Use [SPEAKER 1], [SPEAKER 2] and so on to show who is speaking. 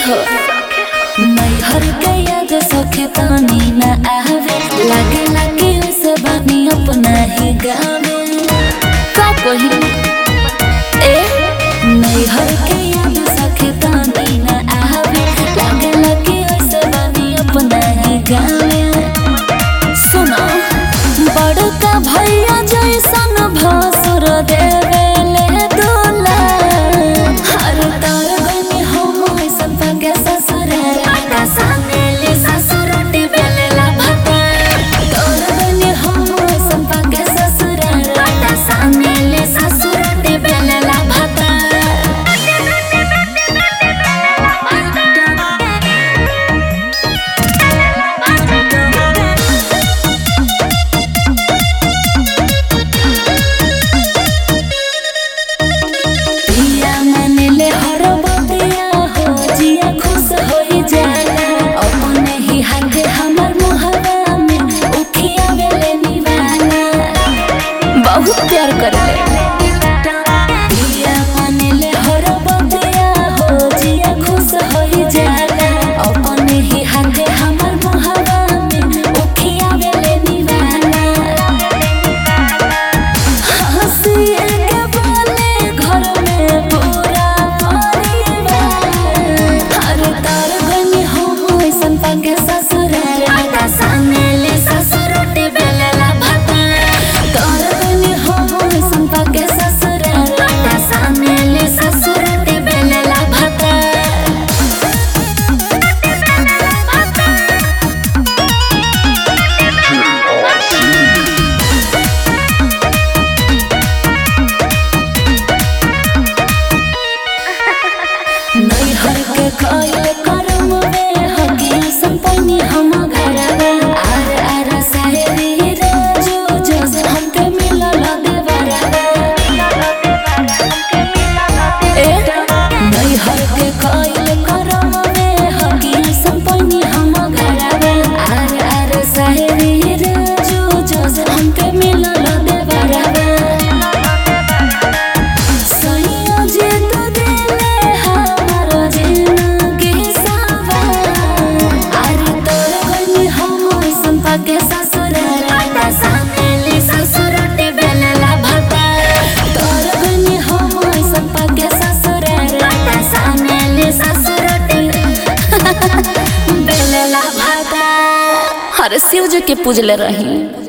[SPEAKER 1] हो मैहर के याद सखे तानी ना आवे लागे लागे उसे बानी अपना ही गावे का कही ए मैहर के याद सखे तानी ना आवे लागे लागे उसे बानी अपना ही गावे सुनो बड़का भैया जैसन भासुर देवेले दूल्हा हर तार गनी हम ऐसन पगे ससुर आटा सानेले ससुर रोटी बेलेला भाता तार गनी हम ऐसन पगे ससुर आटा सानेले ससुर रोटी बेलेला भाता पिया मानेले हर बतिया हो जिया खुश होई जाला अपने ही हाथे हमर मुहवा में उठिया बेले निवाला बहुत प्यार करले पिया मानेले हर बतिया हो जिया खुश होई जाला अपने ही हाथे हमर मुहवा में उठिया बेले निवाला हंसिए के बोले घर में पूरा परिवार हर तार गनी हम ऐसन पगे ससुर आटा सानेले ससुर रोटी बेलेला भाता तार गनी हम ऐसन पगे ससुर आटा सानेले ससुर रोटी बेलेला भाता नैहर के कइले करम में हगिया संपन्नी हम घरवा आर आर साहेबी रोजो जोस हमके मिलल देवरवा ए नैहर के कइले करम में हगिया संपन्नी हम घरवा आर आर साहेबी रोजो जोस हमके मिलल देवरवा सैया जे तो देले हमर जिंदगी सावा अरे तोर गनी हम ऐसन पके ससुर आटा सानेली ससुर रोटी बेलेला भाता तोर गनी हम ऐसन पके ससुर आटा सानेली ससुर रोटी बेलेला भाता हर शिव जी के पूजले रही